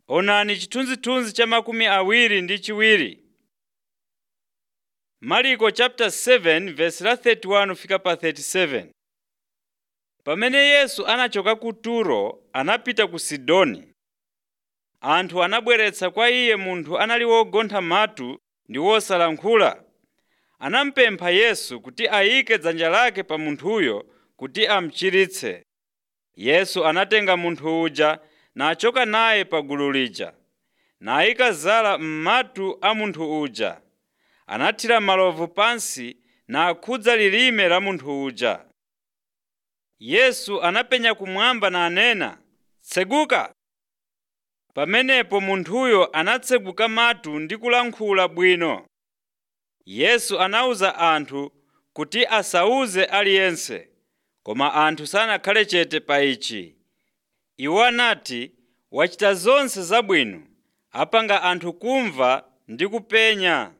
Onani chithunzithunzi cha makumi awiri ndi chiwiri. Marko chapter 7 verse la 31 fika pa 37. Pamene Yesu anachoka ku Turo anapita ku Sidoni. Anthu anabweretsa kwa iye munthu anali wogontha matu ndi wosalankhula. Anamupempha Yesu kuti ayike dzanja lake pa munthuyo kuti amuchiritse. Yesu anatenga munthu uja nachoka naye pa gulu lija, nayika zala m'matu a munthu uja. Anathira malovu pansi nakhudza lilime la munthu uja. Yesu anapenya kumwamba nanena, “Tseguka!” Pamenepo munthuyo anatseguka matu ndi kulankhula bwino. Yesu anawuza anthu kuti asawuze aliyense, koma anthu sanakhale chete pa ichi. Iwo anati, “Wachita zonse zabwino, apanga anthu kumva ndi kupenya.”